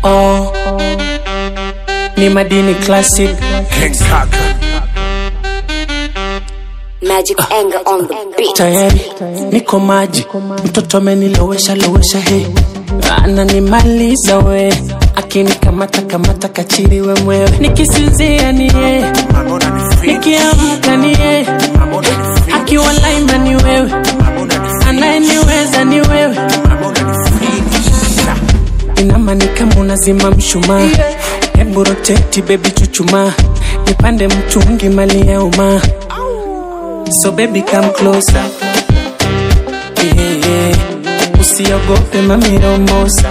oh. Ni madini classic King Kaka. Magic anger on the beat. tayari niko maji, mtoto amenilowesha lowesha, he ananimaliza we, akinikamata kamata kachiriwe mwewe, nikisinzia ni yeye, Mamona ni fit. nikiamka ni yeye, Mamona ni fit. akiwa laima ni wewe, Mamona ni fit. anayeniweza ni wewe, Mamona ni fit. inama ni kama unazima mshumaa, hebu roteti baby, chuchuma nipande mtungi mali ya umaa So baby come closer yeah, yeah. Usiogope mami rombosa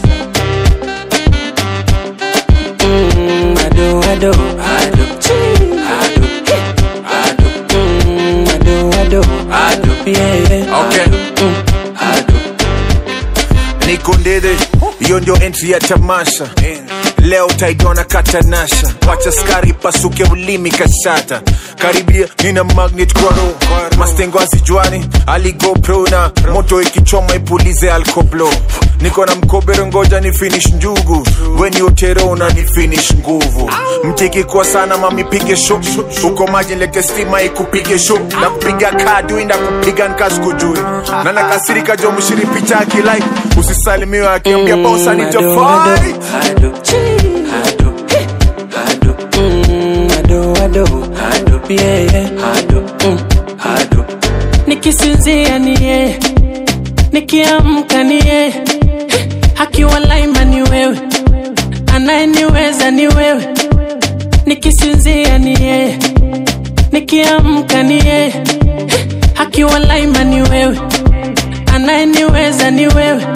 mm, ado, ado, ado. Ado. Ado. Mm, ado, ado. Yeah, yeah. Okay. Mm. Niko ndede, hiyo ndio entry ya tamasha. Leo utaidona katanasha, wacha skari pasuke ulimi kashata. Karibia nina magnet kwa roho, mastengo azijuani, aligo pro na moto ikichoma ipulize alkoblo. Niko na mkobero, ngoja ni finish njugu, weni otero na ni finish nguvu. Mtiki kwa sana mami pige show, uko maji lete stima ikupige show, na kupiga kadu na kupiga nkaskujui, na nakasirika jo mshiri picha akilike, usisalimiwe akiambia bosa ni Ado, tofauti. ado, ado. Ado. Mm, ado, ado. Yeah, yeah. Mm. nikisinzia ni yeye nikiamka ni yeye akiwa laima ni wewe anayeniweza ni wewe nikisinzia ni yeye nikiamka ni yeye akiwa laima ni wewe anayeniweza ni wewe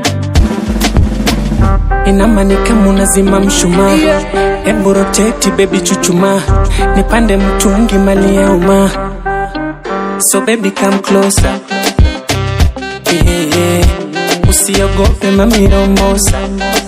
inama ni kama unazima mshumaa hebu roteti bebi chuchuma nipande mtungi mali ya umaa so baby come closer yeah, yeah. usiogope mami rombosa